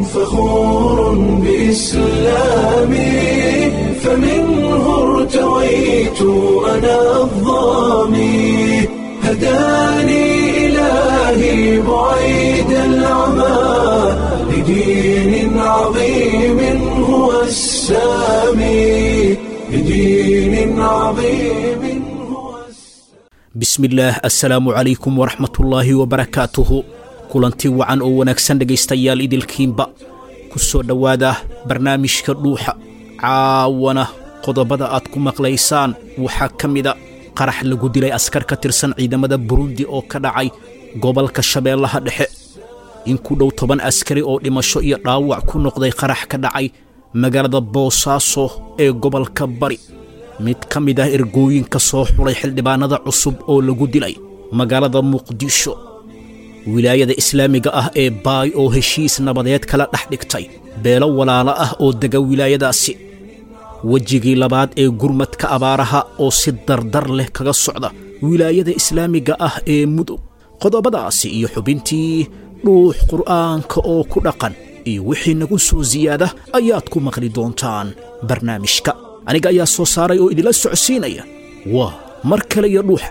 فخور بإسلامي فمنه ارتويت أنا الظامي هداني إلهي بعيد العمى لدين عظيم هو السامي لدين عظيم هو السامي bismillaah assalaamu calaykum waraxmatullaahi wabarakaatuhu kulanti wacan oo wanaagsan dhegaystayaal idilkiinba ku soo dhowaada barnaamijka dhuuxa caawana qodobada aad ku maqlaysaan waxaa ka mida qarax lagu dilay askar ka tirsan ciidamada burundi oo ka dhacay gobolka shabeellaha dhexe in ku dhow toban askari oo dhimasho iyo dhaawac ku noqday qarax ka dhacay magaalada boosaaso ee gobolka bari mid ka mid ah ergooyinka soo xulay xildhibaanada cusub oo lagu dilay magaalada muqdisho wilaayada islaamiga ah ee baay oo heshiis nabadeed kala dhex dhigtay beelo walaalo ah oo dega wilaayadaasi wejigii labaad ee gurmadka abaaraha oo si dardar leh kaga socda wilaayada islaamiga ah ee mudug qodobadaasi iyo xubintii dhuux qur'aanka oo ku dhaqan iyo wixii nagu soo siyaada ayaad ku maqli doontaan barnaamijka aniga ayaa soo saaray oo idinla socodsiinaya waa mar kale iyo dhuuxa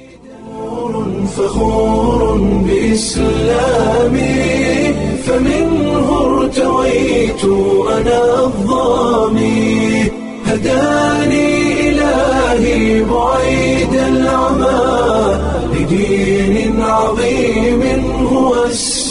فخور بإسلامي فمنه ارتويت أنا الظامي هداني إلهي بعيد العمى لدين عظيم هو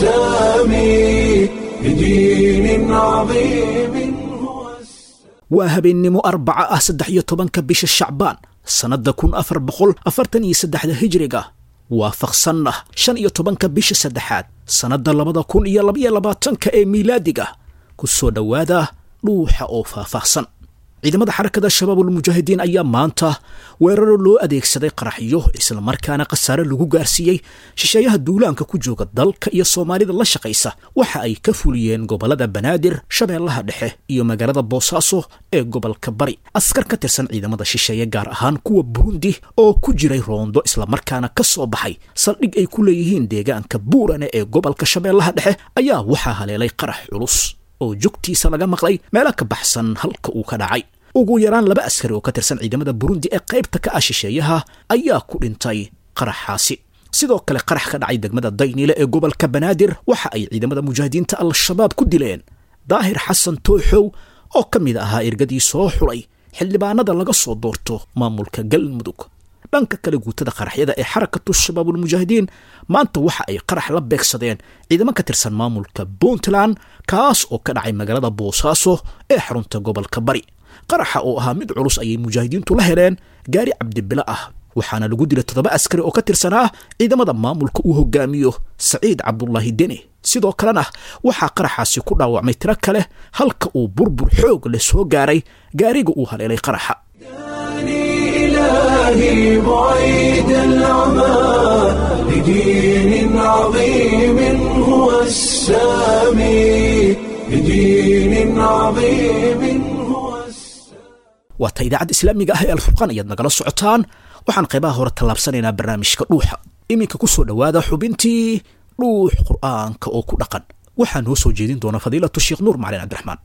السامي لدين عظيم هو السامي waa habeennimo arbaca ah saddex iyo tobanka bisha shacbaan sannadda kun afar boqol afartan iyo saddexda hijriga waafaqsanna shan iyo tobanka bisha saddexaad sannadda labada kun iyo labaiyo labaatanka ee miilaadiga ku soo dhowaada dhuuxa oo faahfaahsan ciidamada xarakada shabaabulmujaahidiin ayaa maanta weeraro loo adeegsaday qaraxyo islamarkaana khasaare lagu gaarsiiyey shisheeyaha duulaanka ku jooga dalka iyo soomaalida la shaqaysa waxa ay ka fuliyeen gobollada banaadir shabeellaha dhexe iyo magaalada boosaaso ee gobolka bari askar ka tirsan ciidamada shisheeye gaar ahaan kuwa burundi oo ku jiray roondo islamarkaana ka soo baxay saldhig ay ku leeyihiin deegaanka buurane ee gobolka shabeellaha dhexe ayaa waxaa haleelay qarax culus oo jugtiisa laga maqlay meelo ka baxsan halka uu ka dhacay ugu yaraan laba askari oo ka tirsan ciidamada burundi ee qaybta ka ah shisheeyaha ayaa ku dhintay qaraxaasi sidoo kale qarax ka dhacay degmada daynile ee gobolka banaadir waxa ay ciidamada mujaahidiinta al-shabaab ku dileen daahir xasan tooxow oo ka mid ahaa ergadii soo xulay xildhibaanada laga soo doorto maamulka galmudug dhanka kale guutada qaraxyada ee xarakatu shabaabulmujaahidiin maanta waxa ay qarax la beegsadeen ciidamo ka tirsan maamulka puntland kaas oo ka dhacay magaalada boosaaso ee xarunta gobolka bari qaraxa oo ahaa mid culus ayay mujaahidiintu la heleen gaari cabdibilo ah waxaana lagu dilay toddoba askari oo ka tirsanaa ciidamada maamulka uu hogaamiyo saciid cabdulaahi deni sidoo kalena waxaa qaraxaasi ku dhaawacmay tiro kale halka uu burbur xoog leh soo gaaray gaariga uu haleelay qaraxa هداني إلهي بعيد العمى لدين عظيم هو السامي لدين عظيم هو السامي waata idaacadda islaamiga ah ee alfurqaan ayaad nagala socotaan waxaan qaybaha hore tallaabsanaynaa barnaamijka dhuuxa iminka ku soo dhowaada xubintii dhuux qur'aanka oo ku dhaqan waxaa noo soo jeedin doona fadiilatu sheekh nuur macalin cabdiraxmaan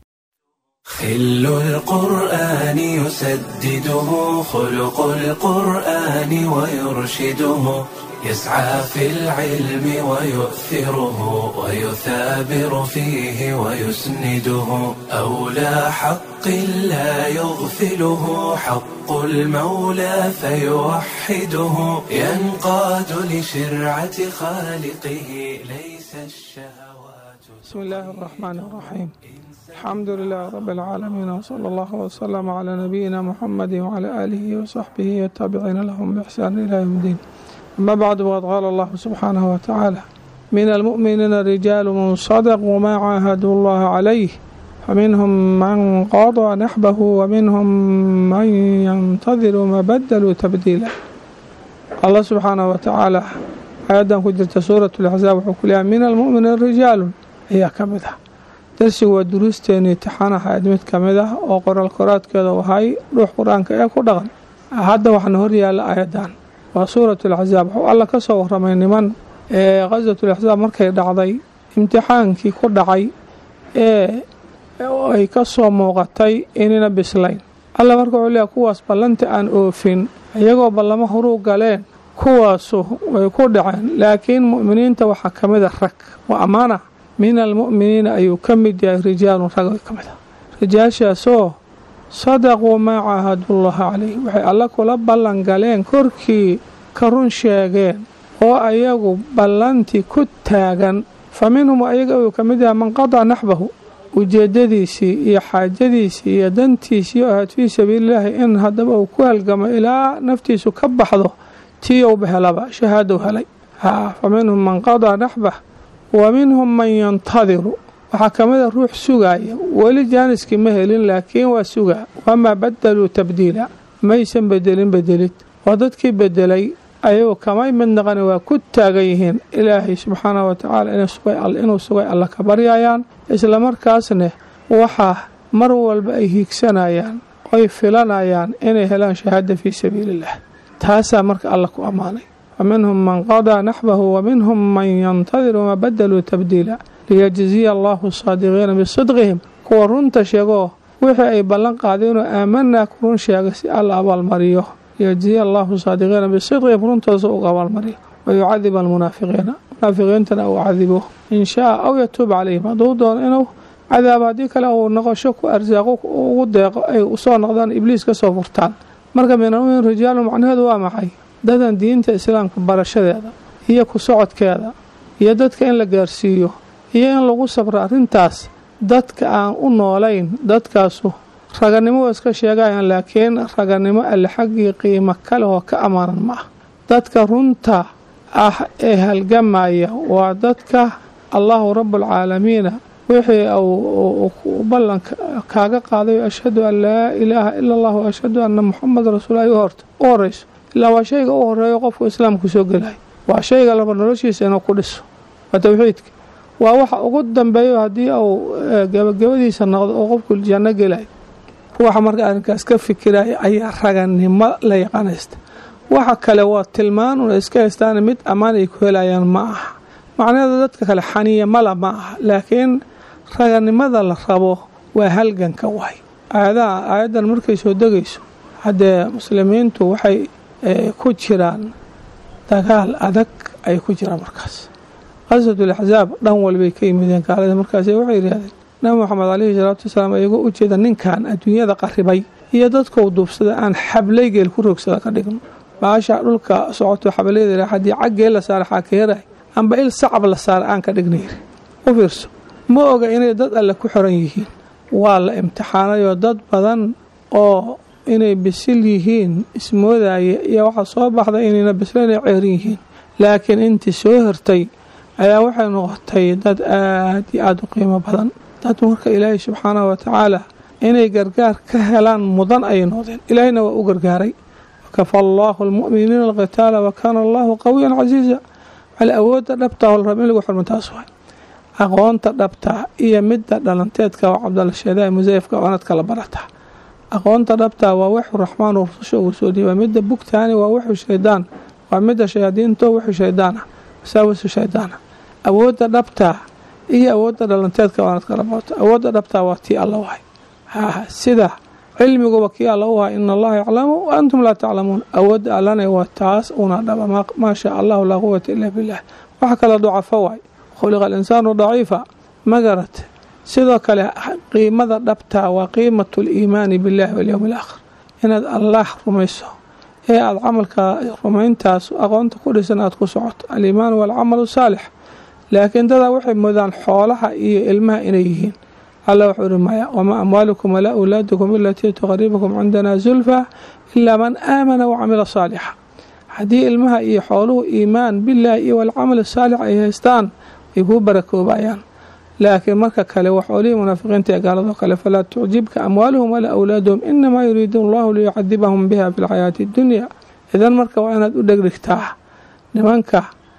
خل القرآن يسدده خلق القرآن ويرشده يسعى في العلم ويؤثره ويثابر فيه ويسنده أولى حق لا يغفله حق المولى فيوحده ينقاد لشرعة خالقه ليس الشهوات بسم الله الرحمن الرحيم الحمد لله رب العالمين وصلى الله وسلم على نبينا محمد وعلى آله وصحبه والتابعين لهم بإحسان إلى يوم الدين أما بعد وقد قال الله سبحانه وتعالى من المؤمنين رجال من صدقوا ما عاهدوا الله عليه فمنهم من قضى نحبه ومنهم من ينتظر ما بدلوا تبديلا الله سبحانه وتعالى آياdan ku jirta suuraة الأحزاab wuxuu ku leeyahay min almu'miniin rijaalu ayaa ka mid ah darsigu waa duruusteeni imtixaanaha ayd mid ka mid ah oo qoraal koraadkeeda wahay dhuux qur-aanka ee ku dhaqan hadda waxaana horyaala aayadan waa suurat alaxsaab wuxuu alla ka soo waramay niman ee khaswat alaxsaab markay dhacday imtixaankii ku dhacay ee ay ka soo muuqatay inayna bislayn alla marka wuxuu leeyahay kuwaas ballanti aan oofin iyagoo ballamo horuu galeen kuwaasu way ku dhaceen laakiin mu'miniinta waxaa ka mid a rag waa ammaana min almu'miniina ayuu ka mid yahay rijaalun rag ka mid ah rijaashaasoo sadaquu maa caahadullaha calayh waxay alla kula ballan galeen korkii ka run sheegeen oo ayagu ballantii ku taagan fa minhum ayaga uu ka mid yahay man qadaa naxbahu ujeedadiisii iyo xaajadiisii iyo dantiisii oo ahayd fii sabiililaahi in haddaba uu ku halgamo ilaa naftiisu ka baxdo tii ouba helaba shahaadou helay fa minhum man qadaa naxbah wa minhum man yantadiru waxaa ka mid a ruux sugaaya weli jaaniskii ma helin laakiin waa sugaa wamaa badaluu tabdiila maysan bedelin bedelid waa dadkii bedelay ayagoo kamay mid naqani waa ku taagan yihiin ilaahay subxaanahu watacaala inuu sugay alla ka baryayaan islamarkaasne waxaa mar walba ay hiigsanayaan oy filanayaan inay helaan shahaada fii sabiiliillah taasaa marka alla ku ammaanay wa minhum man qadaa naxbahu wa minhum man yantadir wamaa badaluu tabdiila liyajziya allahu saadiqiina bisidqihim kuwa runta sheegoo wixii ay ballan qaadeenoo aamanaa ku run sheega si alla abaalmariyo liyajziya allahu saadiqiina bisidqihim runtoosa uga abaalmariyo wayucadib almunaafiqiina munaafiqiintana uu cadibo in shaa aw yatuub calayhim hadduu doono inuu cadaabo haddii kale uu noqosho ku arsaaqo ugu deeqo ay usoo noqdaan ibliis ka soo furtaan marka minalmumin rijaalu macnaheedu waa maxay dadan diinta islaamka barashadeeda iyo ku socodkeeda iyo dadka in la gaarsiiyo iyo in lagu sabro arrintaas dadka aan u noolayn dadkaasu raganimo waa iska sheegayaan laakiin raganimo alle xaggii qiimo kale oo ka ammaanan ma ah dadka runta ah ee halgamaya waa dadka allahu rabbulcaalamiina wixii uu ballan kaaga qaaday ashhadu an laa ilaaha ila allah wa ashhadu anna muxameda rasuul ay horta u horeyso ilaa waa shayga u horeeyo qofku islaamku soo gelay waa shayga laba noloshiisa inuu ku dhiso waa towxiidka waa waxa ugu dambeeyo haddii uu gabagabadiisa noqdo oo qofku janno gelay ruuxa marka arrinkaas ka fikiraya ayaa raganimo la yaqaanaysta waxa kale waa tilmaan una iska haystaan mid ammaan ay ku helayaan ma aha macnaheedu dadka kale xaniya mala ma aha laakiin raganimada la rabo waa halganka waay aayadaha aayaddan markay soo degayso haddee muslimiintu waxay ku jiraan dagaal adag ay ku jiraan markaas qaswatul axsaab dhan walbay ka yimideen gaalada markaas waxay yidhahdeen nabi moxamed caleyhi salaatu wasalaam iyagoo u jeeda ninkan adduunyada qarribay iyo dadkou duubsada aan xablaygeel ku rogsada ka dhigno baasha dhulka socoto xablayda haddii caggee la saara xaakeeray amba il sacab la saara aan ka dhignayri u fiirso ma oga inay dad alle ku xiran yihiin waa la imtixaanayoo dad badan oo inay bisil yihiin ismoodaya iyo waxaa soo baxday inayna bislaynay ceerin yihiin laakiin intii soo hirtay ayaa waxay noqotay dad aad iyo aada u qiimo badan dad marka ilaahay subxaanahu watacaala inay gargaar ka helaan mudan ayay noqdeen ilaahayna waa u gargaaray wakafa allaahu almu'miniina alqitaala wa kaana allaahu qawiyan casiiza al awoodda dhabtaa oo la raba in lagu xurmo taas waay aqoonta dhabtaa iyo midda dhalanteedka oo cabdalla sheedaa musayafka oonad kala barataa aqoonta dhabtaa waa waxu raxmaan oo rususha uu soo dhiibaa midda bugtaani waa waxu shaydaan waa midda shayaadiinto waxu shaydaan ah wasaawisu shaydaan ah awoodda dhabtaa iyo awoodda dhalanteedka oonad kala barato awoodda dhabtaa waa tii alla wahay sida cilmiguba kii alla u ahay ina allaha yaclamu wa antum laa taclamuun awoodda allana waa taas una dhaba maa shaa allahu laa quwata ilaa billaah wax kale ducafo waay khuliqa alinsaanu daciifa ma garate sidoo kale qiimada dhabtaa waa qiimatu liimaani billahi walyowmi alaakhir inaad allaah rumayso ee aada camalka rumayntaas aqoonta ku dhisan aada ku socoto aliimaanu waalcamalu saalix laakiin dadaa waxay moodaan xoolaha iyo ilmaha inay yihiin alla wuxuu ihi maya wamaa amwaalukum walaa awlaadukum ilatii tuqaribukum cindana zulfa ilaa man aamana wacamila saalixa haddii ilmaha iyo xooluhu iimaan bilaahi iyo walcamal saalix ay haystaan way kuu barakoobayaan laakiin marka kale waa xoolihii munaafiqiinta ee gaaladoo kale falaa tucjibka amwaaluhum walaa awlaaduhum inamaa yuriidu allahu liyucadibahum biha fi lxayaati addunya idan marka waa inaad u dhegdhigtaa nimanka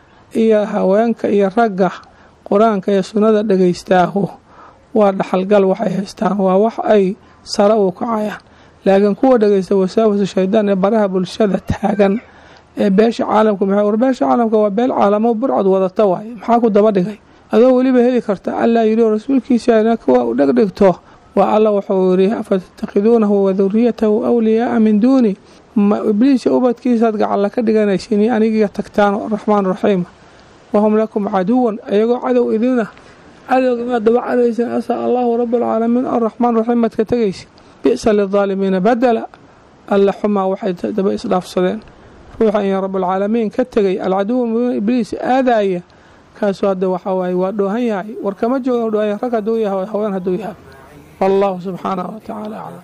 iyo haweenka iyo ragga qur-aanka iyo sunnada dhegaystaahu waa dhaxalgal waxay haystaan waa wax ay sare u kacayaan laakiin kuwa dhegaysta wasaawasa shaydaan ee baraha bulshada taagan ee beesha caalamka maxay war beesha caalamka waa beel caalamo burcad wadata waaye maxaa ku daba dhigay adoo weliba heli karta allaa yidhi oo rasuulkiisa ina kuwa u dhegdhigto waa alla wuxuu yidhi afatattakhiduunahu wa duriyatahu awliyaaa min duuni ma ibliisa ubadkiisaad gacalla ka dhiganaysin anigiga tagtaan raxmaan raxiima wahum lakum caduwan iyagoo cadow idina cadowga maad dabacadaysin asaa allahu rabalcaalamiin araxmaan raxiim maad ka tegaysin bi'sa lidaalimiina badala alla xumaa waxay daba isdhaafsadeen ruuxa in rabalcaalamiin ka tegay alcaduwa mubiin ibliis aadaaya kaasuu hadda waxaa waaye waa dhoohan yahay war kama joogan dhoohan rag hadduu yahay haween hadduu yahay wallahu subxaanahu watacaala aclam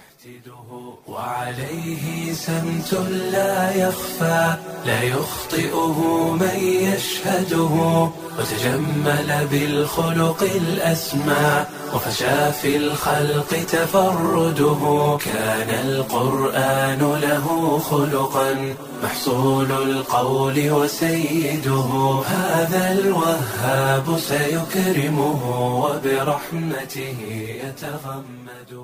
وعليه سمت لا يخفى لا يخطئه من يشهده وتجمل بالخلق الأسمى وفشى في الخلق تفرده كان القرآن له خلقا محصول القول وسيده هذا الوهاب سيكرمه وبرحمته يتغمده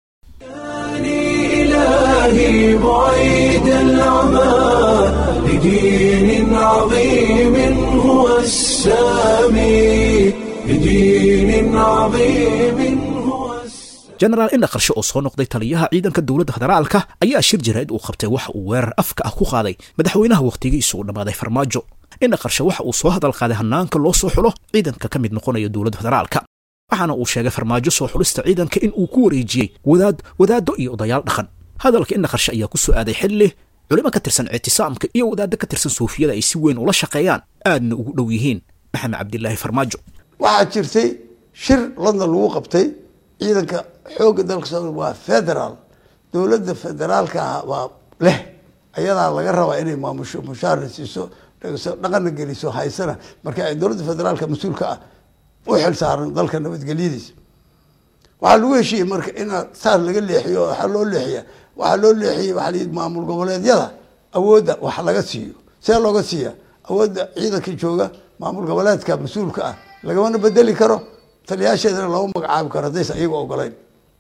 إلهي بعيد العمى لدين عظيم هو السامي لدين عظيم هو jenaraal indha qarshe oo soo noqday taliyaha ciidanka dowladda federaalka ayaa shir jaraa'id uu qabtay waxa uu weerar afka ah ku qaaday madaxweynaha wakhtigiisu uu dhammaaday farmaajo indha qarshe waxa uu soo hadal qaaday hannaanka loo soo xulo ciidanka ka mid noqonaya dowladda federaalka waxaana uu sheegay farmaajo soo xulista ciidanka in uu ku wareejiyey wadaad wadaaddo iyo odayaal dhaqan hadalka indha qarshe ayaa ku soo aaday xilli culimo ka tirsan ictisaamka iyo wadaaddo ka tirsan suufiyada ay si weyn ula shaqeeyaan aadna ugu dhow yihiin maxamed cabdilaahi farmaajo waxaa jirtay shir london lagu qabtay ciidanka xoogga dalka soo waa federaal dowladda federaalka ah waa leh ayadaa laga rabaa inay maamusho mushaara siiso dhaqana geliso haysana marka ay dowladda federaalka mas-uulka ah u xil saaran dalka nabadgelyadiisa waxaa lagu heshiiyey marka inaa saar laga leexiyo waxaa loo leexiya waxaa loo leexiyey waxaa la yidhi maamul goboleedyada awoodda wax laga siiyo see looga siiya awoodda ciidanka jooga maamul goboleedka mas-uulka ah lagamana bedeli karo taliyaasheedana lama magacaabi karo haddaysa iyaga ogoleyn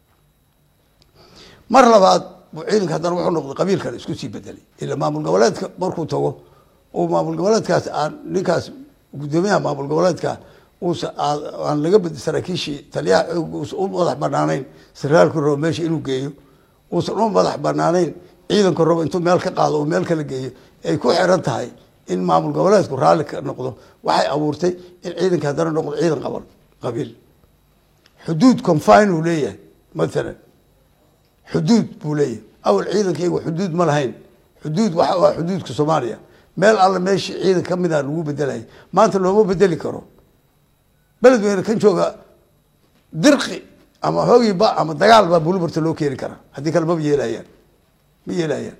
mar labaad ciidanka haddana wuxuu noqday qabiilkan isku sii bedelay ila maamul goboleedka markuu tago uu maamul goboleedkaas aan ninkaas guddoomiyaha maamul goboleedka uusa aan laga bed saraakiishii taliyaha xoog uusa u madax banaanayn saraalku rabo meesha inuu geeyo uusan u madax banaanayn ciidanku rabo intuu meel ka qaado uu meel kala geeyo ay ku xiran tahay in maamul goboleedku raalli ka noqdo waxay abuurtay in ciidanka haddana noqdo ciidan qaban qabiil xuduud confine uu leeyahay mathalan xuduud buu leeyahay awal ciidankaygu xuduud ma lahayn xuduud waxa waa xuduudka soomaaliya meel alla meeshii ciidan ka mid a lagu bedelaya maanta looma bedeli karo beledweyne kan jooga dirqi ama hoogiiba ama dagaal baa bulubarta loo keeni karaa haddii kale maba yeelayaan ma yeelayaan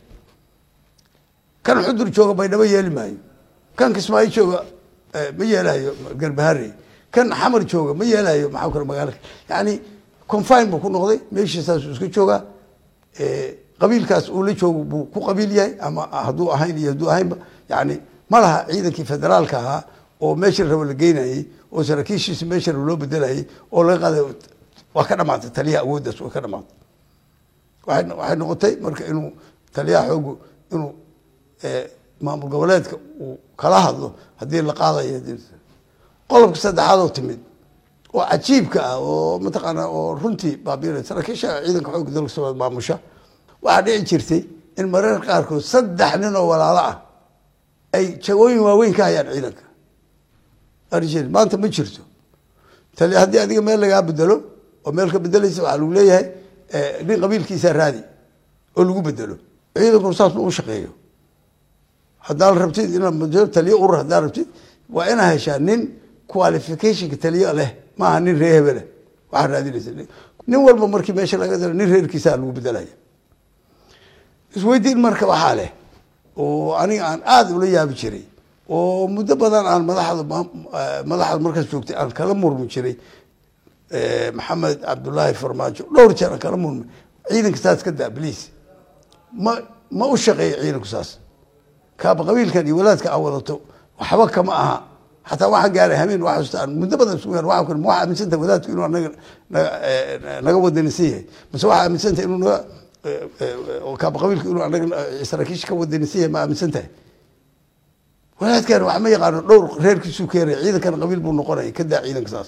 kan xudur jooga baydhabo yeeli maayo kan kismaayo jooga ma yeelayo garbahare kan xamar jooga ma yeelayo maxaa kale magaalaka yani confine buu ku noqday meeshiisaasuu iska joogaa qabiilkaas uu la joogo buu ku qabiil yahay ama hadduu ahayn iyo hadduu ahaynba yani ma laha ciidankii federaalka ahaa oo meesha rabo la geynayey oo saraakiishiisa meesha rabo loo bedelayay oo laga qaaday waa ka dhamaatay taliyaha awooddaas waa ka dhamaatay waay waxay noqotay marka inuu taliyaha xoogu inuu maamul goboleedka uu kala hadlo haddii la qaadayo qodobka saddexaad oo timid oo cajiibka ah oo mataqaana oo runtii baabiina saraakiisha ciidanka xoogga dalka soomaaliya maamusha waxaa dhici jirtay in mararka qaarkood saddex nin oo walaalo ah ay jagooyin waaweyn ka hayaan ciidanka arjeen maanta ma jirto tali haddii adiga meel lagaa bedelo oo meel ka bedelaysa waxaa lagu leeyahay nin qabiilkiisa raadi oo lagu bedelo ciidankuna saas ma u shaqeeyo haddaad rabtid inaad taliyo urur haddaad rabtid waa inaa heshaa nin qualificationka taliyo leh maaha nin ree hebeleh waxaa raadinaysa nin walba markii meesha laga dalo nin reerkiisaa lagu bedelaya isweydiin marka waxaa leh oo aniga aan aada ula yaabi jiray oo muddo badan aan madaxda madaxda markaas joogtay aan kala murmi jiray maxamed cabdullaahi farmaajo dhowr jeer aan kala murmay ciidanka saas ka daa bliis ma ma u shaqeeyo ciidanku saas kaaba qabiilkan iyo walaadka aan wadato waxba kama aha xataa waxaan gaaray hameen waa xasuusta aan muddo badan isku gaar waxaan ku ma waxaa aaminsantahay wadaadku inuu anaga naga naga wadanisan yahay mise waxaa aaminsantahay inuu naga kaaba qabiilku inuu anaga saraakiisha ka wadanisan yahay ma aaminsan tahay walaadkan wax ma yaqaano dhowr reerkiisuu keenaya ciidankana qabiil buu noqonaya kadaa ciidanka saas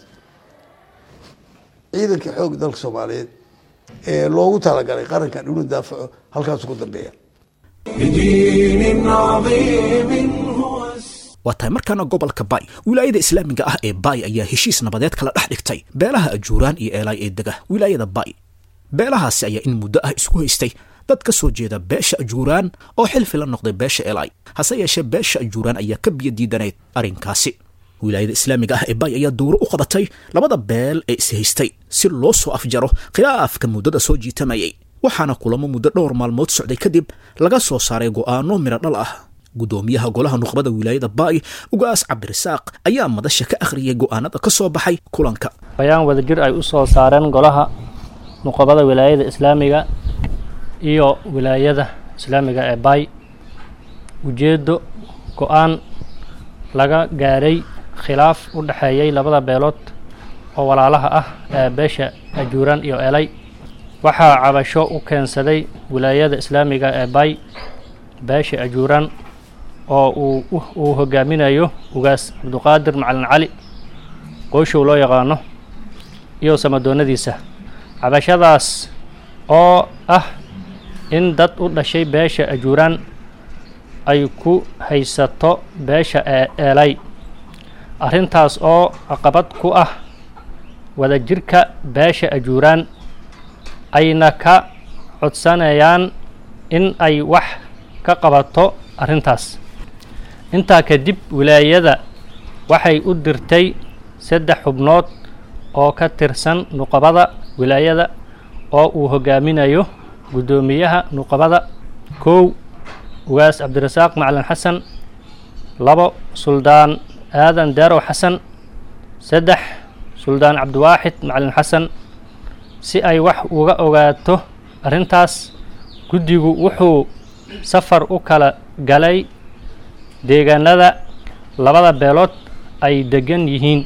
ciidankii xoog dalka soomaaliyeed ee loogu talagalay qarankan inuu daafaco halkaasuu ku dambeeya بدين عظيم هو السلام waa tahay markaana gobolka bay wilaayada islaamiga ah ee bay ayaa heshiis nabadeed kala dhex dhigtay beelaha ajuuraan iyo eelaay ee dega wilaayada bay beelahaasi ayaa in muddo ah isku haystay dad ka soo jeeda beesha ajuuraan oo xilfi la noqday beesha eelaay hase yeeshee beesha ajuuraan ayaa ka biyo diidanayd arrinkaasi wilaayada islaamiga ah ee bay ayaa dowro u qabatay labada beel ee ishaystay si loo soo afjaro khilaafka muddada soo jiitamayay waxaana kulamo muddo dhowr maalmood socday kadib laga soo saaray go'aano midho dhal ah gudoomiyaha golaha nuqbada wilaayada baay ugaas cabdirasaaq ayaa madasha ka akhriyay go'aanada ka soo baxay kulanka bayaan wadajir ay u soo saareen golaha nuqabada wilaayada islaamiga iyo wilaayada islaamiga ee baay ujeeddo go-aan laga gaaray khilaaf u dhexeeyey labada beelood oo walaalaha ah ee beesha ajuuraan iyo elay waxaa cabasho u keensaday wilaayada islaamiga ee baay beesha ajuuraan oo uu uu hogaaminayo ugaas cabduqaadir macalin cali qoyshow loo yaqaano iyo samadoonnadiisa cabashadaas oo ah in dad u dhashay beesha ajuuraan ay ku haysato beesha ee eelay arrintaas oo caqabad ku ah wadajirka beesha ajuuraan ayna ka codsanayaan in ay wax ka qabato arrintaas intaa kadib wilaayada waxay u dirtay saddex xubnood oo ka tirsan nuqabada wilaayada oo uu hogaaminayo guddoomiyaha nuqabada kow ugaas cabdirasaaq macalin xasan labo suldaan aadan daarow xasan saddex suldaan cabdiwaaxid macalin xasan si ay wax uga ogaato arrintaas guddigu wuxuu safar u kala galay deegaanada labada beelood ay degan yihiin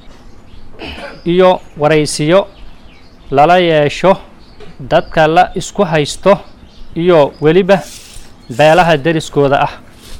iyo waraysiyo lala yeesho dadka la isku haysto iyo weliba beelaha deriskooda ah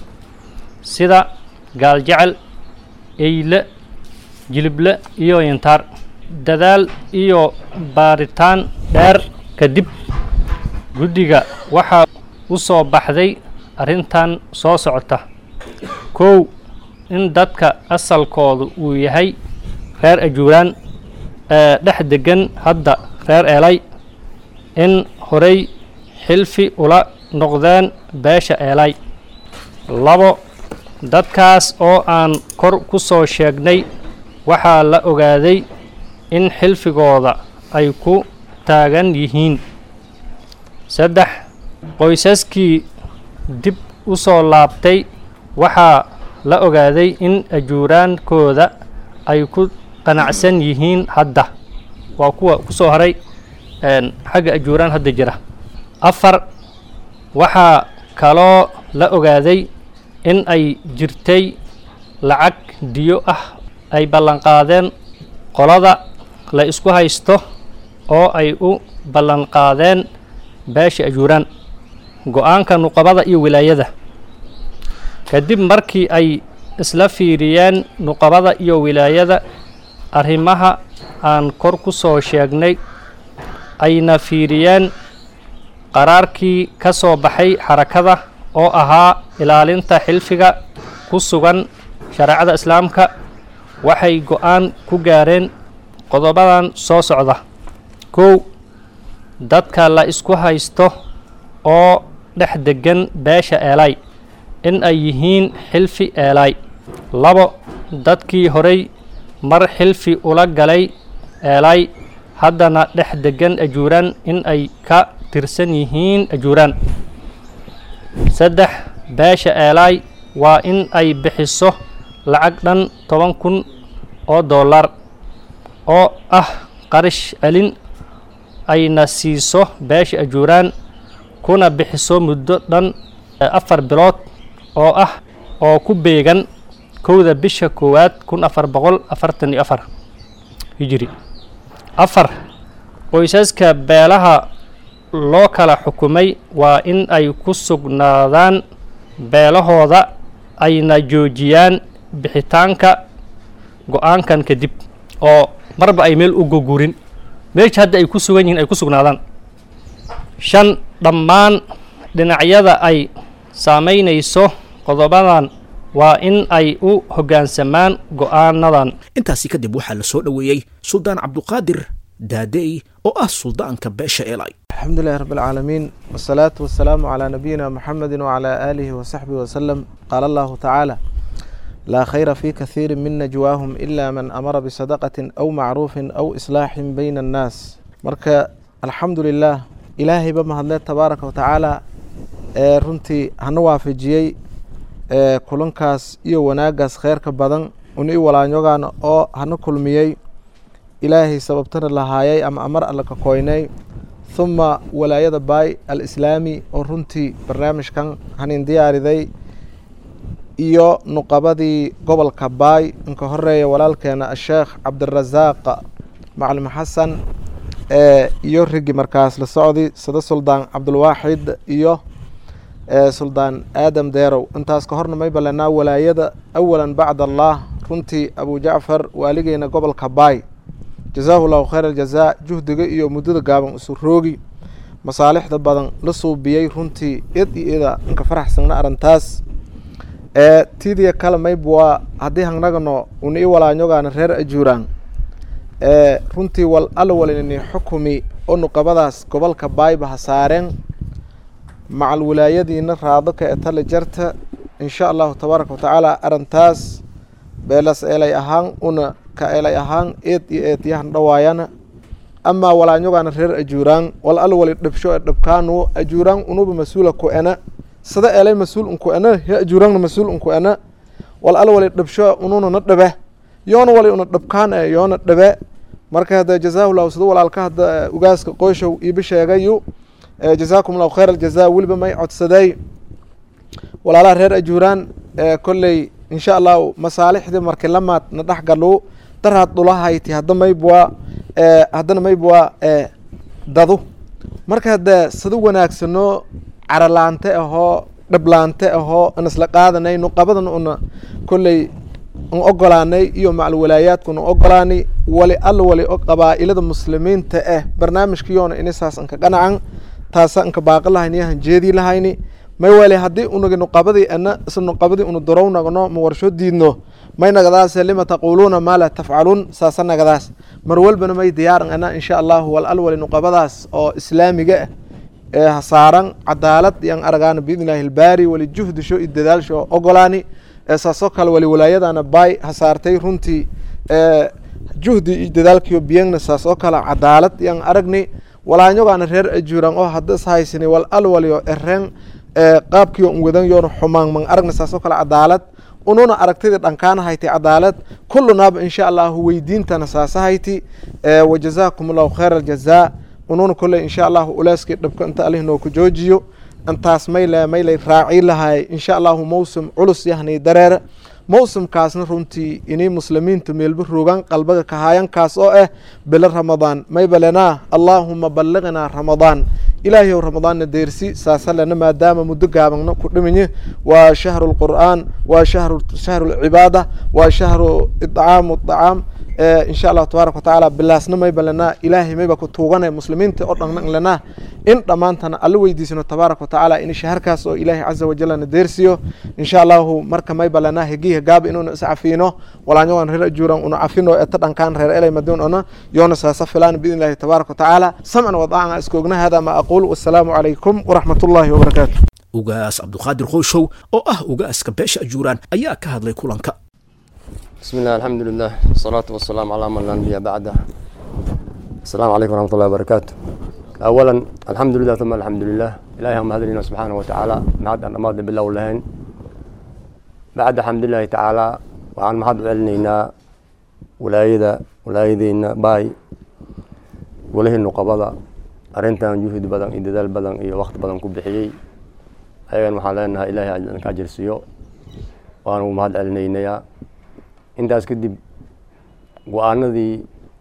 sida gaaljecel eyle jilible iyo yintaar dadaal iyo baaritaan dheer kadib guddiga waxaa u soo baxday arrintan soo socota kow in dadka asalkoodu uu yahay reer ajuuraan ee dhex degan hadda reer eelay in horey xilfi ula noqdeen beesha eelay labo dadkaas oo aan kor ku soo sheegnay waxaa la ogaaday in xilfigooda ay ku taagan yihiin saddex qoysaskii dib u soo laabtay waxaa la ogaaday in ajuuraankooda ay ku qanacsan yihiin hadda waa kuwa ku soo haray xagga ajuuraan hadda jira afar waxaa kaloo la ogaaday in ay jirtay lacag diyo ah ay ballanqaadeen qolada la isku haysto oo ay u ballanqaadeen beesha ajuuraan go-aanka nuqabada iyo wilaayada kadib markii ay isla fiiriyeen nuqabada iyo wilaayada arrimaha aan kor ku soo sheegnay ayna fiiriyeen qaraarkii ka soo baxay xarakada oo ahaa ilaalinta xilfiga ku sugan shareecada islaamka waxay go-aan ku gaareen qodobadan soo socda kow dadka la isku haysto oo dhex degan beesha eelay in ay yihiin xilfi eelay labo dadkii horey mar xilfi ula galay eelay haddana dhex degan ajuuraan in ay ka tirsan yihiin ajuuraan saddex beesha eelay waa in ay bixiso lacag dhan toban kun oo dollar oo ah qarish celin ayna siiso beesha ajuuraan kuna bixiso muddo dhan afar bilood oo ah oo ku beegan kowda bisha koowaad kun afar boqol afartan iyo afar hijiri afar qoysaska beelaha loo kala xukumay waa in ay ku sugnaadaan beelahooda ayna joojiyaan bixitaanka go-aankan kadib oo marba ay meel u gogurin meesha hadda ay ku sugan yihiin ay ku sugnaadaan shan dhammaan dhinacyada ay saamaynayso qodobadan waa in ay u hoggaansamaan go-aanadan intaasi kadib waxaa la soo dhoweeyey suldaan cabduqaadir daadey oo ah suldaanka beesha elay الحمد لله رب العالمين والصلاة والسلام على نبينا محمد وعلى آله وصحبه وسلم قال الله تعالى لا خير في كثير من نجواهم إلا من أمر بصدقة أو معروف أو إصلاح بين الناس مركا الحمد لله إلهي بما هدلت تبارك وتعالى ee runtii hana waafajiyey ee kulankaas iyo wanaagaas kheyrka badan una i walaanyogaan oo hana kulmiyey ilaahay sababtana lahaayay ama amar alla ka koynay huma walaayada baay alislaami oo runtii barnaamijkan hanin diyaariday iyo nuqabadii gobolka baay inka horeeya walaalkeena asheekh cabdirasaaq macalin xasan ee iyo rigi markaas la socdi sida suldaan cabdulwaaxid iyo suldaan aadam deerow intaas ka horna may balanaa walaayada awalan bacd allah runtii abu jacfar waaligeena gobolka baay jazaahu llahu khayr aljazaa juhdiga iyo muddada gaaban isu roogi masaalixda badan la suubiyey runtii id iyo ida inka faraxsagna arrintaas ee tidiya kale mayb waa haddii hangnagano una i walaanyogaana reer ajuuraan ee runtii wal alla walinini xukumi oo nuqabadaas gobolka baayba ha saareen macal wilaayadiina raado ka etale jarta insha allahu tabaaraka watacaala arrintaas beelas eelay ahaan una ka eelay ahaan eed iyo eedyahan dhawaayana amaa walaanyogaana reer ajuuraan wal alla wali dhabsho e dhabkaanu ajuuraan unuba mas-uula ku ena sida eelay mas-uul unku ena he ajuuraanna mas-uul unku ena wal alla wali dhabsho ununa na dhabe yoona wali una dhabkaan e yoona dhabe marka hadda jazaahu llahu sida walaalka hadda ugaaska qoyshow iiba sheegayu jazaakum allahu khayr aljaza weliba may codsaday walaalaha reer ajuuraan kolley insha allahu masaalixdii markii lamaad na dhex galu daraad dhulahayti hadda maybwaa haddana maybwaa dadu marka hadda sida wanaagsano caralaante ahoo dhablaante ahoo an isla qaadanay nuqabadan una kolley an ogolaanay iyo macal walaayaadku na ogolaanay wali alla wali qabaa'ilada muslimiinta ah barnaamijkiyoona inisaas anka qanacan taasa anka baaqi lahayni yahan jeedii lahayni may wale haddii unagi nuqabadii ana isla nuqabadii una dorow nagno ma warsho diidno may nagadaase lima taquuluuna maa laa tafcaluun saasa nagadaas mar walbana may diyaaran ana insha allahu wal al wali nuqabadaas oo islaamiga ah ee hasaaran cadaalad yan aragaana biidni illahi ilbaari wali juhdisho iyo dadaalsho ogolaani saasoo kale wali walaayadana baay hasaartay runtii juhdi iyo dadaalkiyo biyangna saas oo kale cadaalad yan aragni walaanyogaana reer ajuuran oo hadda is haysani wal al waliyo ereen qaabkiyo un wadan yoona xumaan man aragna saas oo kale cadaalad ununa aragtidii dhankaana hayti cadaalad kullunaaba insha allahu weydiintana saasa hayti wajazaakum allahu khayr aljazaa ununa kolley insha allahu ulaaskii dhabka inta alih noo ku joojiyo intaas mayle maylay raaci lahay insha allahu mawsim culus yahnay dareere mawsimkaasna runtii inay muslimiinta meelba rogaan qalbaga kahaayankaas oo ah bilo ramadaan maybalenaa allaahuma balliqnaa ramadaan ilaahiyow ramadaanna deersi saasalena maadaama muddo gaabangna ku dhiminye waa shahru lqur'aan waa shahru shahru lcibaada waa shahru idcaamu dacaam insha allahu tabaaraka watacaala bilaasna mayba lenaa ilaahay mayba ku tuugana muslimiinta oo dhan lenaa in dhammaantana alla weydiisano tabaaraka watacaala in shaharkaas oo ilaahay caza wajalna deersiyo insha allahu marka mayba lenaa hegiha gaaba inuuna is cafiino walaanyawan reer ajuuran una cafino eta dhankaan reer elay madun ona yoona saasa filaan biidn illahi tabaaraka watacaala samcan wadaacan iskoogna hada ma aquul wasalaamu calaykum waraxmat ullahi wabarakaatu ugaas cabduqaadir qoyshow oo ah ugaaska beesha ajuuraan ayaa ka hadlay kulanka بسم الله الحمد لله والصلاة والسلام على من لا نبي بعده السلام عليكم ورحمة الله وبركاته أولا الحمد لله ثم الحمد لله إلهي هم هذا سبحانه وتعالى بعد أن أماضي بالله واللهين بعد الحمد لله تعالى وعن محض علنينا ولايدا ولايدينا باي وله النقبضة أرنتان جهد بدن إددال بدن إيه وقت بدن كبحيي أيضا محالنا إلهي أجر سيو وأنا محض علنينا intaas kadib go-aanadii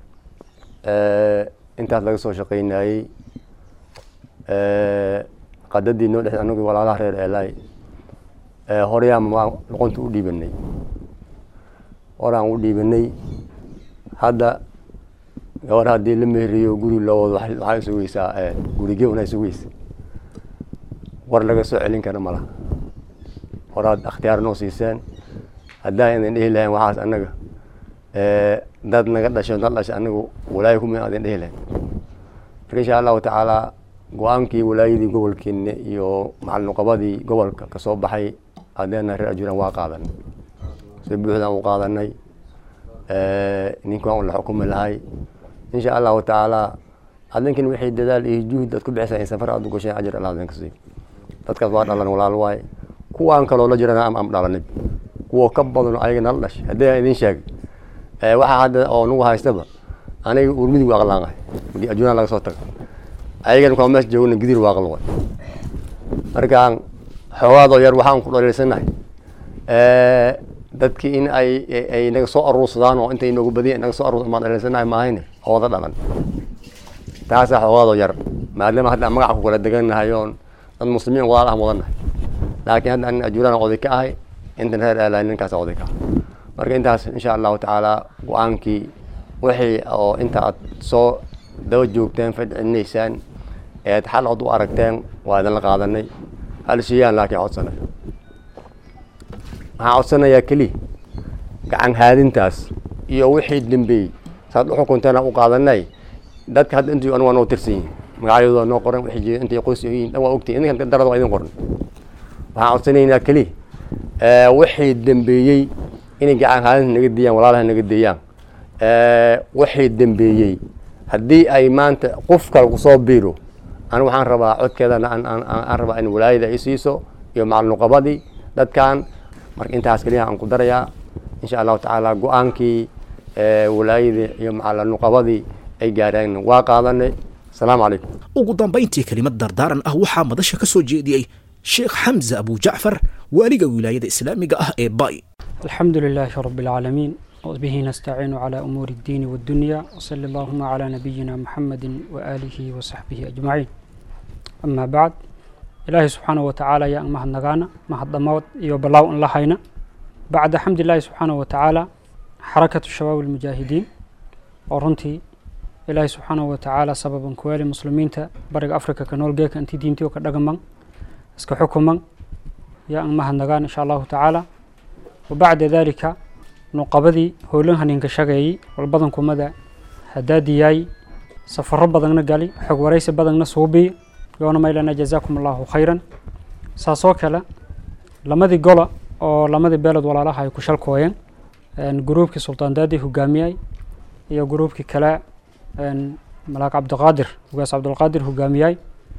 intaas laga soo shaqeynayey qadadii noo dhex anagii walaalaha reer eelay horeyaan luqunta u dhiibanay horaan u dhiibanay hadda gabar haddii la meheriyo guri loo wado waxay sugeysaa gurige unay sugeysa war laga soo celin kara malaha horaad akhtiyaar noo siiseen haddaan idin dhihi lahayn waxaas annaga dad naga dhasho dad dhasha anagu walaayo kuma adin dhihi lahayn marka insha allahu tacaala go-aankii walaayadii gobolkeena iyo macalnuqabadii gobolka kasoo baxay hadeena reer ajuuraan waa qaadanay si buuxdaan u qaadanay ninkan la xukumi lahay insha allahu tacaala adinkan wixii dadaal iyo juhd aad ku bixisa in safar aad u gasheen ajir allah adinka siiyo dadkaas waa dhalan walaal waaye kuwaan kaloo la jirana am am dhalanay kuwa ka badan ayaga nala dhashay haddii aan idin sheegay waxaa hadda oo nagu haystaba aniga urmidi waa aqlaangahay markii ajuuraan laga soo tago ayagan kuwa meesha joogna gidir waa aqlan waay markaan xoogaadoo yar waxaan ku dhaliilsanahay dadkii in ay ay naga soo aruursadaan oo intay noogu badiya naga soo aruursadaan maan dhaliilsanahay maahayne ooda dhalan taasaa xoogaadoo yar maadaama hadda magaca ku kala degannahay oon dad muslimiin walaal ah wadanahay laakiin hadda anin ajuuraan oday ka ahay intan reer aalaay ninkaas oday ka ah marka intaas insha allahu tacaala go-aankii wixii oo inta aad soo daba joogteen fadcinaysaan eed xal cod u aragteen waa idinla qaadanay hal shiyaan laakiin codsanay waxaan codsanayaa keliya gacan haadintaas iyo wixii dambeeyey saad u xukunteena u qaadanay dadka hadda intii anigu waa noo tirsan yihin magacyadooda noo qoran wixii jira intay qoys yihiin dhan waa ogtihin idinkan darada waa idin qoran waxaan codsanaynaa keliya wixii dambeeyey inay gacan haadinta naga deeyaan walaalaha naga deeyaan wixii dambeeyey haddii ay maanta qof kale kusoo biiro anigu waxaan rabaa codkeedana aan rabaa in walaayada ay siiso iyo macalnuqabadii dadkan marka intaas keliya aan ku darayaa insha allahu tacaala go-aankii walaayadii iyo macalnuqabadii ay gaareen waa qaadanay asalaamu calaykum ugu dambayntii kelimad dardaaran ah waxaa madasha ka soo jeediyey sheekh xamza abu jacfar waaliga wilaayada islaamiga ah ee bay الحمد لله رب العالمين وبه نستعين على أمور الدين والدنيا وصلى اللهم على نبينا محمد وآله وصحبه أجمعين أما بعد إلهي سبحانه وتعالى يا أمه النغانا ما الضموت يوبلاو أن لحينا بعد حمد الله سبحانه وتعالى حركة الشباب المجاهدين ورنتي إلهي سبحانه وتعالى سببا كوالي مسلمين تا برق أفريقيا كنول جيك أنتي دينتي وكدقمان اسكو حكما يا أمه النغانا إن شاء الله تعالى وبعد ذلك نقبدي هولنها ننكشغي والبدن كمدا هدادياي سفر بدن قالي حق وريس بدن صوبي يونا ما لنا جزاكم الله خيرا ساسو كلا لمدي قولا oo lamadii beelod walaalaha ay ku shalkooyeen gruubkii sultaan daadi hogaamiyay iyo gruubkii kale malaak cabdiqaadir ugaas cabdulqaadir hogaamiyay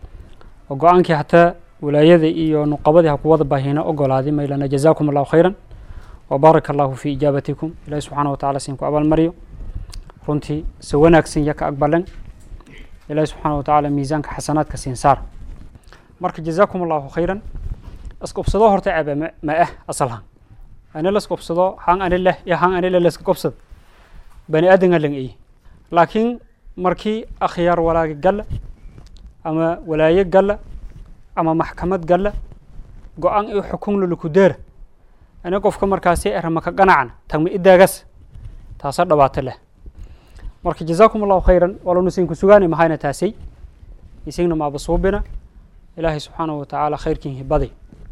oo go-aankii hataa walaayada iyo nuqabadii ha ku wada baahina ogolaaday maylana jazaakum allahu khayran وبارك الله في إجابتكم إلهي سبحانه وتعالى سينكو أبال مريو runtii si wanaagsan iyo ka aqbalan ilaahi subxaana wa tacaala miisaanka xasanaadka siin saar marka jazaakum allahu khayran iskubsado horta ceebe ma ma ah asalhan ani laskubsado han ani leh iyo han ani leh laska kubsad bani aadan alan ey laakiin markii akhyaar walaagi galla ama walaaye galla ama maxkamad galla go-aan iyo xukun lulaku deera ani qofka markaasi erama ka ganacna tagma idaagas taasa dhibaato leh marka jazaakum allahu khayran walanu sinku sugaani mahayna taasay isagna maaba suubina ilaahay subxaanahu wa tacaala khayrkiin hibaday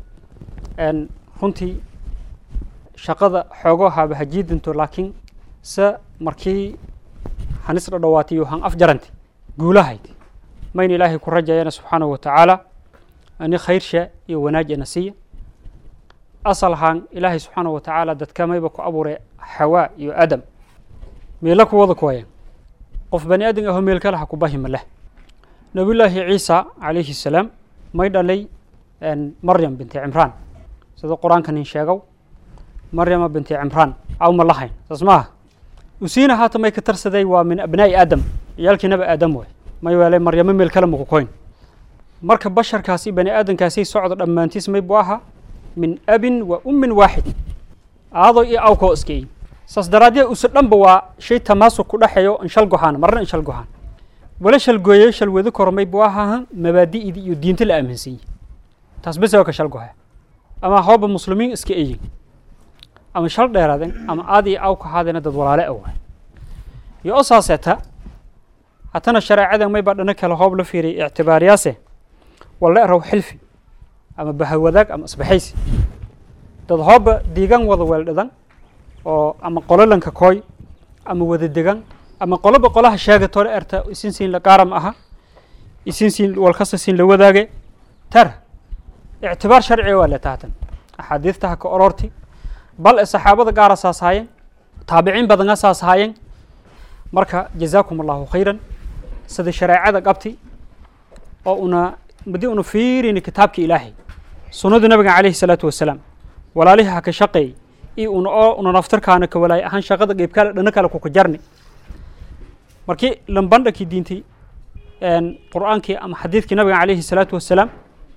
runtii shaqada xoogo haaba hajiidinto laakiin se markii hanis dhadhawaatiyo han af jaranti guulahayd mayna ilaahay ku rajayana subxaanahu wa tacaala ani khayrsha iyo wanaajana siiya asal ahaan ilaahay subxaanahu wa tacaala dadka mayba ku abuuray xawaa iyo adam meela ku wada kuwayan qof bani aadan aho meel kale ha ku bahima leh nabiyullaahi ciisa calayhi salaam may dhalay maryam binti cimraan sida qur-aanka nin sheegow maryama binti cimraan aw ma lahayn saas maaha usiina haata may ka tarsaday waa min abnaa'i aadam ciyaalkiinaba aadam way may weelay maryamo meel kale maku koyn marka basharkaasi bani aadankaasi socdo dhammaantiis may bu ahaa min abin wa ummin waaxid aado iyo awkoo iskeey saas daraaddeed use dhanba waa shay tamaasuk ku dhexeeyo inshal gohaan marna inshal gohaan wala shalgooye shalwado kormay bu ahaa mabaadi'dii iyo diinta la aaminsan yahay taas bes waa ka shal gohaya ama hooba muslimiin iska eyin ama shal dheeraadeen ama aad iyo aw ka haadena dad walaale a waay iyo o saaseeta hatana shareecadan may baa dhana kale hoob la fiiriyay ictibaariyaase walla eraw xilfi ama bahawadaag ama isbaxaysi dad hooba diigan wada weeldhadan oo ama qololanka kooy ama wada degan ama qoloba qolaha sheegatore erta isin siin la qaaram aha isin siin walkasta siin la wadaage tara ictibaar sharciga waa le taatan axaadiidta ha ka ororti bal e saxaabada gaara saas haayeen taabiciin badana saas haayeen marka jazaakum allahu khayran sida shareecada qabti oo una madi una fiirini kitaabka ilaahay sunnada nabiga calayhi salaatu wasalaam walaalihi ha ka shaqeey iyo una oo una naftarkaana ka walaay ahaan shaqada qeybkale dhana kale kuka jarni markii lambandhankii diintay qur'aankii ama xadiidkii nabiga calayhi salaatu wasalaam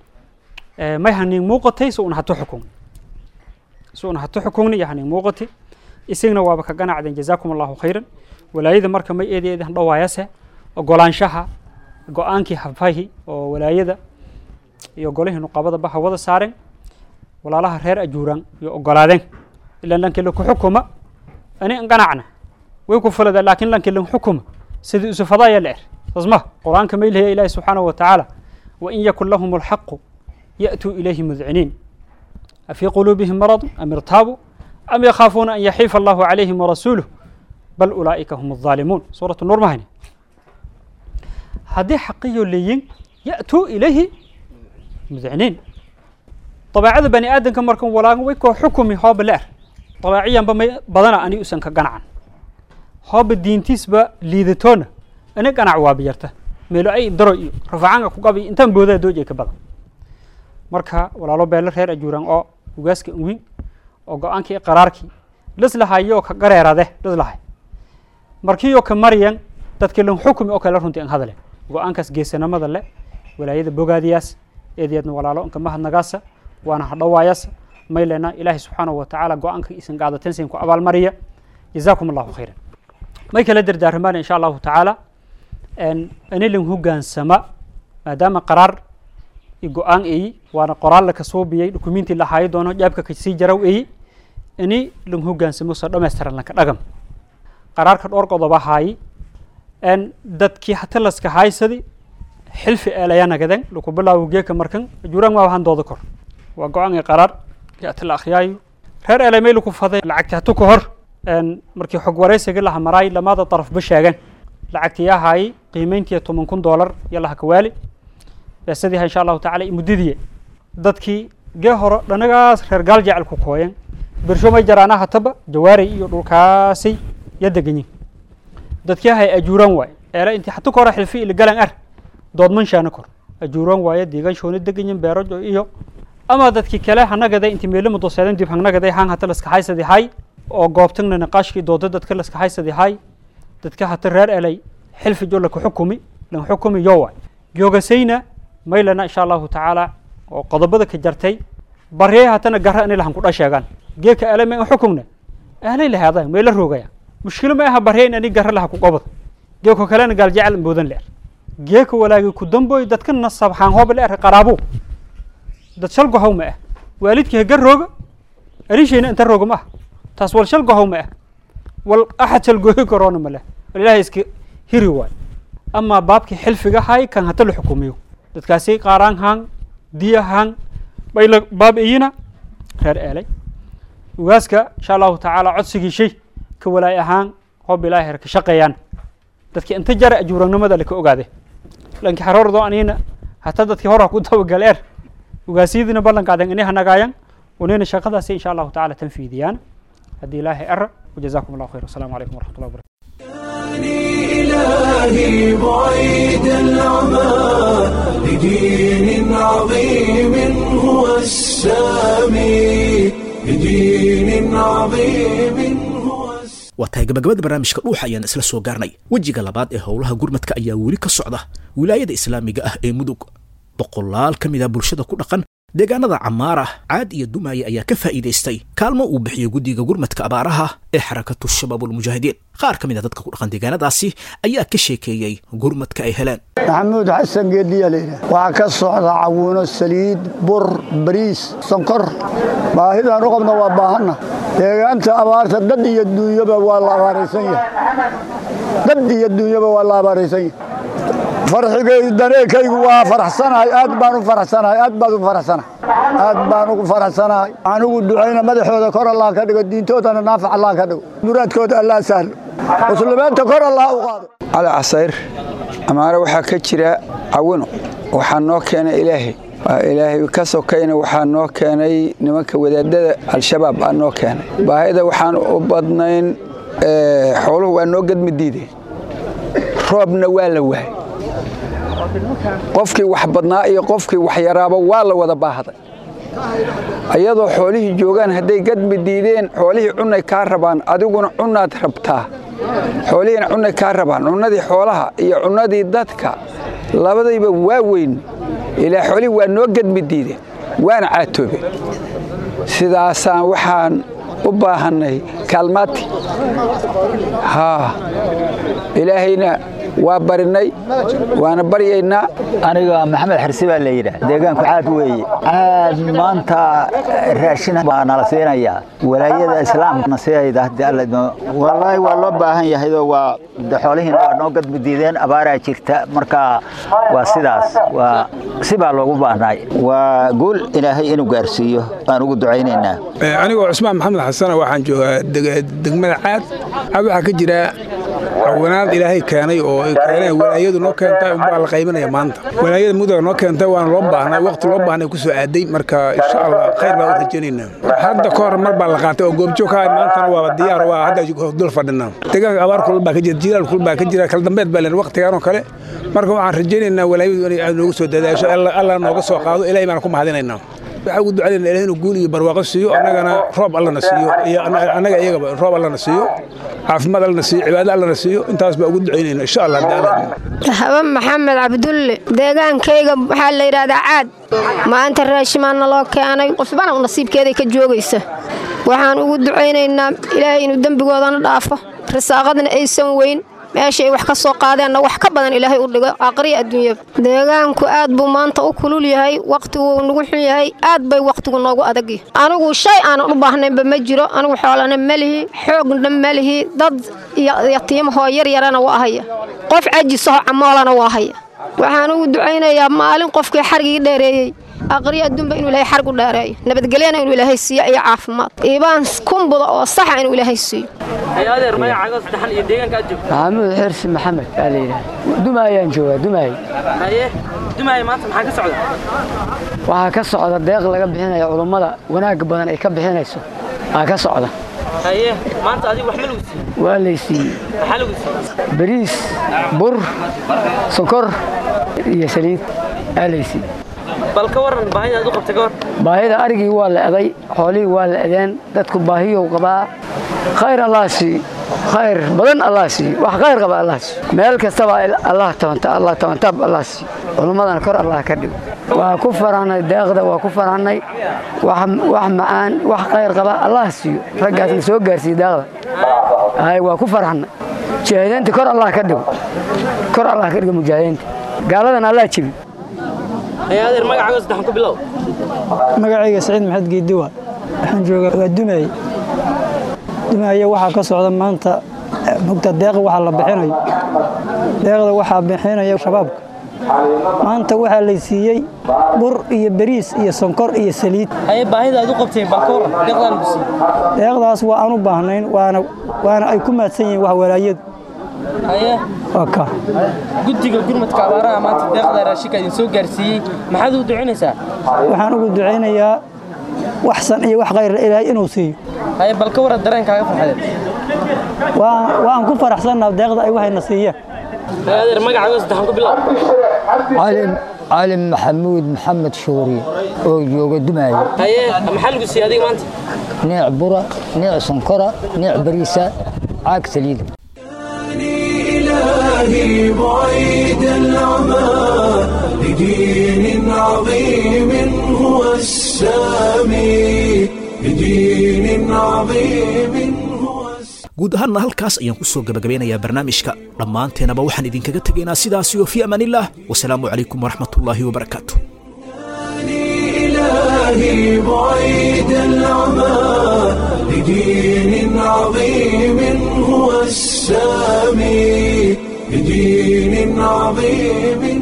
may hanin muuqatay si una hatu xukun si una hatu xukunni iyo hanin muuqati isagna waaba ka ganacdeen jazaakum allahu khayran walaayada marka may eedi eedan dhawaayase ogolaanshaha go-aankii hafahi oo walaayada iyo golihii nuqabada baha wada saareen walaalaha reer ajuuraan iyo ogolaadeen ilan lanki laku xukuma ani an ganacna way ku fulada laakin lanki lan xukuma sidii usufadaya la er sasma qur-aanka may leeya ilaahi subxaanahu wa tacaala wain yakun lahum alxaqu ya'tuu ilayhi mudciniin afii quluubihim maradu am irtaabuu am yakhaafuuna an yaxiifa allahu calayhim warasuuluh bal ulaa'ika hum الظaalimuun suuratu nuur mahayne haddii xaqiyo leeyin ya'tuu ilayhi mudciniin dabeecada bani aadamka markan walaagan way koo xukumi hooba la er dabaaciyanba may badana ani usan ka ganacan hooba diintiisba liidatoona ani ganac waa biyarta meelo ay daro iyo rafacanga ku qabi intaan boodaa dooj ka badan marka walaalo beelo reer ajuuraan oo ugaaska anwin oo go-aankii qaraarkii lislahayo ka gareerade lislahay markiiyo ka maryan dadkii lan xukumi oo kale runtii an hadale go-aankaas geesanimada le walaayada bogaadiyaas eedeedna walaalo inka mahadnagaasa waana hadhawaayasa may lena ilaahi subxaanahu wa tacaala go-aanka isan qaadateen sin ku abaalmariya jazaakum allahu khayran may kala dardaarmaan insha allahu tacaala ani lan hogaansama maadaama qaraar i go-aan eyi waana qoraal laka suubiyey dukumiintii la haayo doono jaabka kasii jaraw eyi ini lan hogaansamo soo dhammaystiran lanka dhagam qaraarka dhowr qodoba haayi dadkii hata laska haaysadi xilfi eelayanagaden laku bilaawo geeka markan ajuuraan waa wahan dooda kor waa go-aan i qaraar ata la akhriyaayo reer eelay may laku faday lacagti hatu ka hor markii xog waraysiga laha maraay lamada darafba sheegan lacagti yaa haayi qiimeyntii toban kun doolar iyo laha kawaali beesadiiha insha allahu tacala muddadiiye dadkii gee horo dhanagaas reer gaal jecel ku kooyen birsho may jaraana hataba jawaaray iyo dhulkaasay ya deganyin dadkii hay ajuuraan waay eela intii hatu ka hore xilfi ili galan ar doodmanshaana kor ajuuraan waaye deeganshoona deganyin beerajo iyo ama dadkii kale hanagada intii meelo mudoseeden dib hangnagaday haan hata laska haysadi hay oo goobtagna niqaashkii dooda dadka laska haysadi hay dadka hata reer elay xilfi jo laka xukumi lan xukumi yo waay joogasayna maylana insha allahu tacaala oo qodobada ka jartay baryay hatana gara inay lahan kudha sheegaan geeka ele ma xukumna ahlay lahaada mayla roogaya mushkilo ma aha barya in ani gara laha ku qobad geeko kalena gaal jecel moodan leer geeka walaagi ku damboy dadka nasab haan hooba leer qaraabu dad shal gohow ma ah waalidkii hagar rooga arishayna inta rooga ma ah taas wal shal gohow ma ah wal axad shal gooyi karoona ma leh wal ilaahay iska hiri waay amaa baabkii xilfiga hay kan hata la xukumiyo dadkaasi qaaraan haan diya haan bayla baab iyina reer eelay ugaaska insha allahu tacaala codsigii shay ka walaay ahaan hoob ilaahay her ka shaqeeyaan dadki inta jara ajuurannimada laka ogaade lanki xaroordo anina hata dadkii hora ku dabagal er ugaasiyadiina ballanqaaden inay hanagaayan unayna shaqadaasi insha allahu tacaala tanfiidiyaan haddii ilaahay ara wajazaakum allahu khayr wasalaamu calaykum waraxmat ullah barakatu إلهي بعيد العمى لدين عظيم هو السامي لدين عظيم هو السامي waa tahay gabagabada barnaamijka dhuuxa ayaan isla soo gaarnay wejiga labaad ee howlaha gurmadka ayaa weli ka socda wilaayada islaamiga ah ee mudug boqolaal ka mid ah bulshada ku dhaqan deegaanada camaara caad iyo dumaaye ayaa ka faa'iidaystay kaalmo uu bixiyo guddiga gurmadka abaaraha ee xarakatu shabaabulmujaahidiin qaar ka mid a dadka ku dhaqan deegaanadaasi ayaa ka sheekeeyey gurmadka ay heleen maxamuud xasan geediya layidhaah waxaa ka socda cawuuno saliid bur bariis sonkor baahidaan u qabna waa baahanna deegaanta abaarta dad iyo duunyaba waa la abaaraysan yahay dad iyo duunyaba waa la abaaraysan yahay farxigaydu daneekaygu waa faraxsanahay aad baan u faraxsanahay aad baad u faraxsanahay aad baan ugu faraxsanahay anugu ducayna madaxooda kor allah ka dhigo diintoodana naafac allah ka dhigo muraadkooda allah sahlo muslimiinta kor allah u qaado cali casayr amaare waxaa ka jira cawino waxaa noo keenay ilaahay ilaahay ka sokayna waxaa noo keenay nimanka wadaadada al-shabaab aa noo keenay baahida waxaan u badnayn xooluhu waa noo gedmi diideen roobna waa la waayay qofkii wax badnaa iyo qofkii wax yaraaba waa la wada baahday ayadoo xoolihii joogaan hadday gadmi diideen xoolihii cunnay kaa rabaan adiguna cunnaad rabtaa xoolihiina cunnay kaa rabaan cunnadii xoolaha iyo cunnadii dadka labadayba waa weyn ilaa xoolihii waa noo gadmi diideen waana caatoobeen sidaasaan waxaan u baahannay kaalmaati haa ilaahayna waa barinay waana baryaynaa aniga maxamed xirsi baa la yidhaah deegaanku caad weeye caad maanta raashin baa nala siinayaa walaayada islaamkana siayda haddii alla idmo wallaahi waa loo baahan yahayoo waa xoolihiina waa noo gadmi diideen abaaraa jirta marka waa sidaas waa si baa loogu baahnay waa guul ilaahay inuu gaarsiiyo aan ugu ducaynaynaa anigoo cusmaan maxamed xasana waxaan joogaa degmada caad caad waxaa ka jira cawanaad ilaahay keenay oo keeneen walaayadu noo keentay unbaa la qaybinaya maanta walaayada mudaga noo keentay waana loo baahnay waqti loo baahnay ku soo aaday marka insha allah khayr baan u rajaynaynaa hadda ka hor mar baa la qaatay oo goobjoog ka maantana waaba diyaar waa hadda dul fadhinaa deegaanka abaar kulul baa ka jira jilaal kulul baa ka jira kala dambeed baa leen waqtigaan oo kale marka waxaan rajaynaynaa walaayadu inay aad noogu soo dadaasho allah nooga soo qaado ilaahay baan ku mahadinaynaa waxaa ugu ducaynayna ilahay inuu guul iyo barwaaqo siiyo annagana roob allana siiyo iyo annaga iyagaba roob allana siiyo caafimaad allana siiyo cibaado allana siiyo intaas baa ugu ducaynayna insha allah hawe maxamed cabdulle deegaankayga waxaa la yidhaahdaa caad maanta raashimaanna loo keenay qofbana u nasiibkeeday ka joogaysa waxaan ugu ducaynaynaa ilaahay inuu dembigoodana dhaafo risaaqadna aysan weyn meesha ay wax ka soo qaadeenna wax ka badan ilaahay u dhigo aqriya adduunyada deegaanku aad buu maanta u kulul yahay wakhtiguu nagu xun yahay aad bay wakhtigu noogu adagya anigu shay aanan u baahnaynba ma jiro anigu xoolana ma lihi xoogna ma lihi dad yatiimahoo yaryarana waa haya qof cajisaho camoolana waa haya waxaan ugu ducaynayaa maalin qofkii xargii dheereeyey aqriya adduunba inuu ilaahay xargu dheereeyo nabadgelyana inuu ilaahay siiyo iyo caafimaad iibaan kumbuda oo saxa inuu ilaahay siiyo maxamuud xirsi maxamed baa la yidhaha dumaayaan joogaa dumaay waxaa ka socda deeq laga bixinaya culummada wanaagga badan ay ka bixinayso aa ka socda waa laysiiyey bariis bur sokor iyo saliid aa laysiiyey bal ka waran baahida aad u qabtay ka war baahida arigii waa la eday xoolihii waa la edeen dadku baahiyow qabaa khayr allah sii khayr badan allah sii wax khayr qaba allah sii meel kastaba allah tabanta allah tabantaab allah sii culummadana kor allah ka dhigo waa ku farahnay deeqda waa ku farahnay wax macaan wax khayr qaba allah siiyo raggaasna soo gaarsiiye deeqda hay waa ku farahnay mujaahidiinta kor allah ka dhigo kor allah ka dhigo mujaahidiinta gaaladan allah jebi adeer magacaaga saddexan ku bilow magacayga saciid maxamed geediwa waxaan joogaa waa dumaaye dumaaye waxaa ka socda maanta mugta deeqa waxaa la bixinayo deeqda waxaa bixinaya shabaabka maanta waxaa lay siiyey bur iyo bariis iyo sonkor iyo saliid haye baahida aad u qabteen bal ka waran deeqdaa lagu siiyey deeqdaas waa aan u baahnayn waana waana ay ku maadsan yihiin wax walaayadu haye waa ka guddiga gurmadka abaaraha maanta deeqda raashinka idin soo gaarsiiyey maxaad ugu ducaynaysaa waxaan ugu ducaynayaa wax san iyo wax khayr ilaahay inuu siiyo haye bal ka waran dareenkaaga farxadeed waan ku faraxsannaa deeqda ay waxayna siiyeen adeer magacaaga saddexan ku bilow cali maxamuud maxamed shuuri oo jooga dumaaye haye maxaa lagu siiyey adiga maanta neec bura neec sonkora neec bariisa caag saliida إلهي بعيد العمى بدين عظيم هو السامي بدين عظيم guud ahaanna halkaas ayaan ku soo gabagabeynayaa barnaamijka dhammaanteenaba waxaan idinkaga tegaynaa sidaasiyo fii amaanillaah wasalaamu calaykum waraxmatullaahi wabarakaatu إلهي بعيد العمى لدين عظيم هو السامي لدين عظيم